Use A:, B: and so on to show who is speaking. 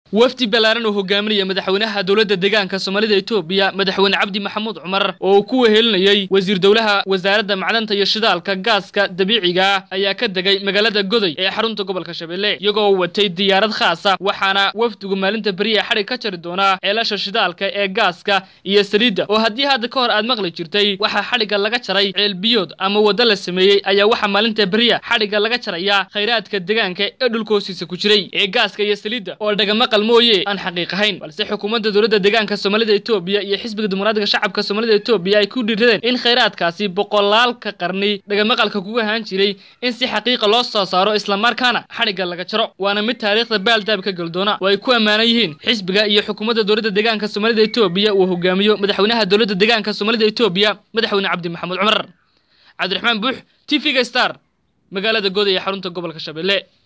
A: wafdi ballaaran oo hogaaminaya madaxweynaha dowladda deegaanka soomaalida etoobiya madaxweyne cabdi maxamuud cumar oo uu ku wehelinayey wasiir dowlaha wasaaradda macdanta iyo shidaalka gaaska dabiiciga ah ayaa ka degay magaalada goday ee xarunta gobolka shabeelle iyagoo watay diyaarad khaasa waxaana wafdigu maalinta beriya xadhig ka jari doonaa ceelasha shidaalka ee gaaska iyo saliidda oo haddii hadda ka hor aad maqli jirtay waxaa xadhigga laga jaray ceelbiyood ama waddo la sameeyey ayaa waxaa maalinta beriya xadhigga laga jarayaa khayraadka deegaanka ee dhulka hoostiisa ku jiray ee gaaska iyo saliidda oo dhagama mooye aan xaqiiq ahayn balse xukuumadda dowladda deegaanka soomaalida etoobiya iyo xisbiga dimuqraadiga shacabka soomaalida etoobiya ay ku dhiiradeen in khayraadkaasi boqolaalka qarni dhagamaqalka kuga ahaan jiray in si xaqiiqa loo soo saaro islamarkaana xadhigga laga jaro waana mid taariikhda baaldaab ka geldoona oo ay ku ammaanan yihiin xisbiga iyo xukuumadda dowladda deegaanka soomaalida etoobiya uu hogaamiyo madaxweynaha dowladda deegaanka soomaalida etoobiya madaxweyne cabdi maxamuud cumar cabdiraxmaan buux t v-ga star magaalada gooda ee xarunta gobolka shabeelle